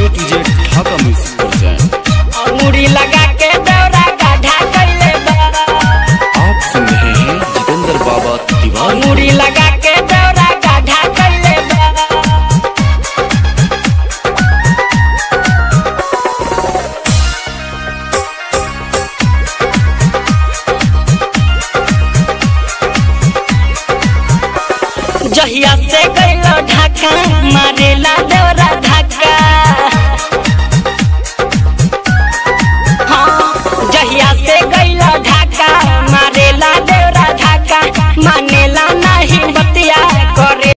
A to Z Dhaka music present अंगूरी लगा के दौरा गाढ़ा कैले बा आप सुन रहे हैं जितेंद्र बाबा तिवारी अंगूरी लगा के दौरा गाढ़ा कैले बा जहिया से गइलो ढाका मारेला